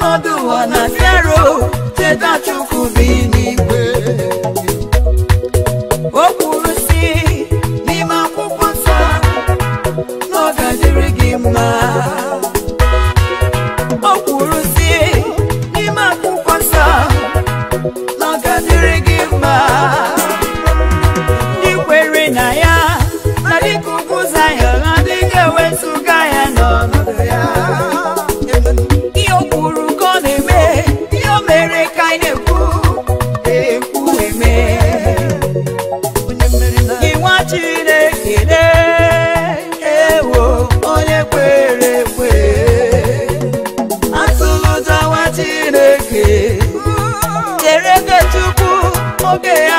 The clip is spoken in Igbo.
ọnọdụ ụwa na fiaro cheta chukwu bi n'igwe o kwuru si n'ime akwụkwọ nsọ na ọ ga-adịrị gị mma o kwuru si n'ime akwụkwọ nsọ na ọ ga-adịrị gị mma ndị kwere na ya na dịka ugwu Zayọn adịghị ewezụga ya n'ọnọdụ ya ihe o kwuru ka ọ na-eme ihe o mere ka anyị na-ekwu ekwu eme gị nwa Chineke ewo onye kwere ekwe atụlụ ụjọ nwa Chineke chere ka Chukwu oge ya